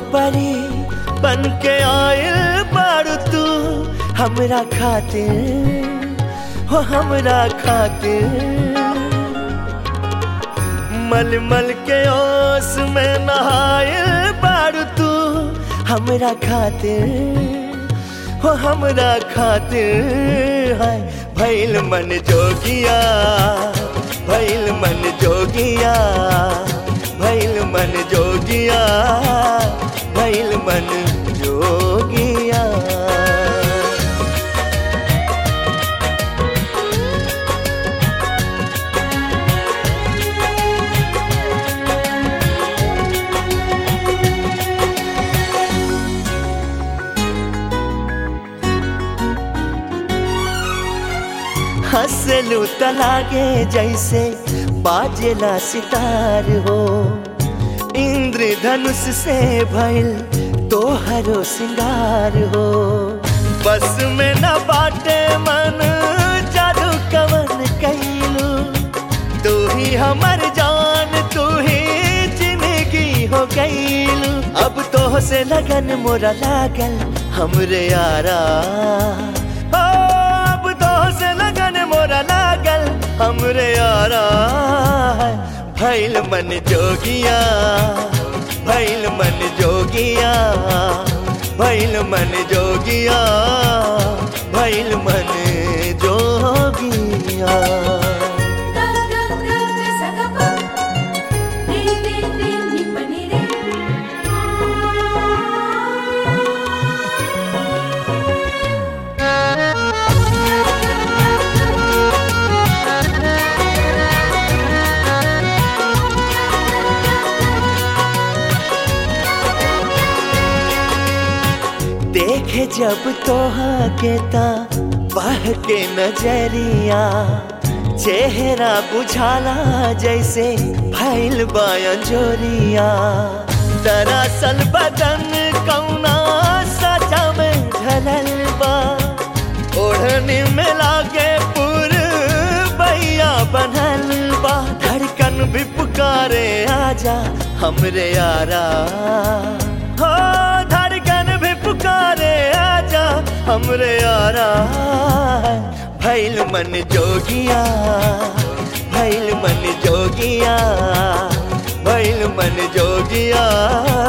परी बन के आयल बारू तू हमरा खातिर हो हमरा खातिर मल मल के ओस में नहायल बारू तू हमरा खातिर हो हमरा खातिर है भैल मन जोगिया भैल मन जोगिया भैल मन जोगिया भैल मन जोगिया हंसलू तलागे जैसे बाजेला सितार हो इंद्रधनुष से भइल तोहरो सिंगार हो बस में न बाटे मन जादू कवन कैलू तू ही हमर जान तू ही जिंदगी हो गईलू अब तो से लगन मोरा लागल हमरे यारा ओ, अब तो से लगन मोरा लागल हमरे यारा भैल मन जोगिया भैल मन जोगिया भैल मन जोगिया भैल मन जोगिया देखे जब तोहा के ता बह के नजरिया चेहरा बुझाला जैसे फैल बाया जोरिया दरअसल बदन कौना सजा में ढलल बा ओढ़नी में लागे पुर बैया बनल बा धड़कन भी पुकारे आजा हमरे यारा हो धड़कन भी पुकारे आजा हमरे यारा भैल मन जोगिया भैल मन जोगिया भैल मन जोगिया